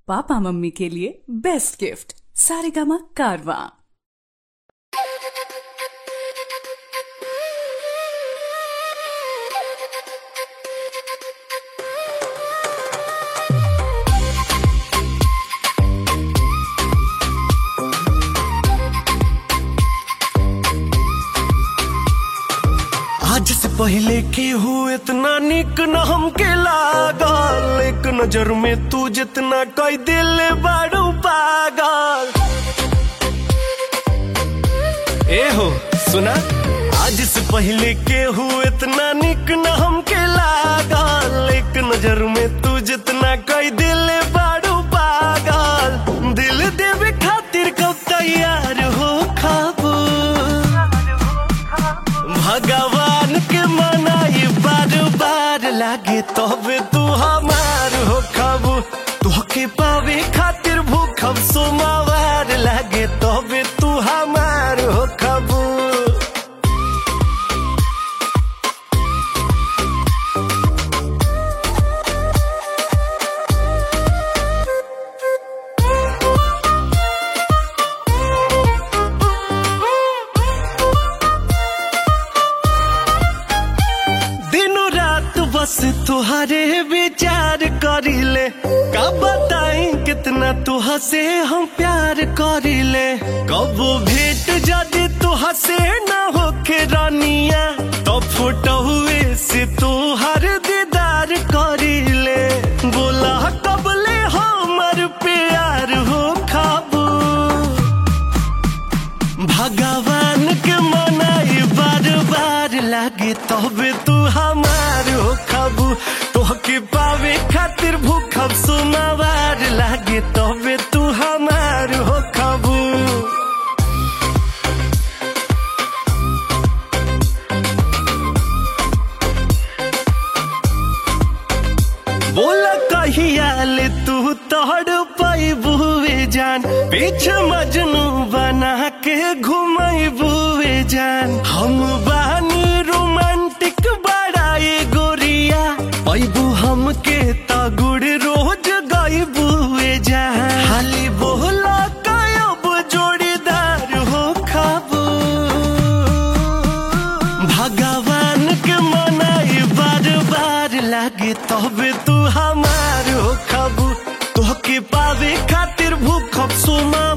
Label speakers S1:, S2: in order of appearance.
S1: papa mummy के लिए best gift Saregama कारवा
S2: आज से पहले की हूँ इतना निक न हमके लागल एक नजर में तू जितना कोई दिल बड़ू पागल ए हो सुना आज से पहले के हूँ इतना निक न हमके लागल एक नजर में तू जितना कोई दिल बड़ू पागल दिल देवे खातिर कब तैयार हो खाबू भगवान के मनाई बार बार लागे तबे तू हमार हो खबू तोहके पावे खातिर भूखब सोमवार लागे तबे तू हमार हो खबू दिनों रात बस तुहरे विचार करीले का बताई कितना तुह से हम प्यार करीले कब भेंट जदि तुह से न होखे रानिया तो फुटहुए से तुहर दीदार करीले बोला कबले हमर प्यार हो खाबू भगवान के मनाई बार बार लागे तबे तू हमार हो खबू तोहके पावे खातिर भूखब सुमावार लागे तबे तू हमार हो खबू बोला कहिया ले तू तोड़ बुए जान पीछे मजनू बना के घुमाई बुए जान हम बानी रोमांटिक बड़ाई गोरिया पैबू हमके तगुड़ रोज गई बुए जान हाली बोला कायब जोड़ीदार हो खाबू भगवान के मनाई बार बार लागे तबे तू हमार हो खबू तोहके पावे खातिर भूखब सुमा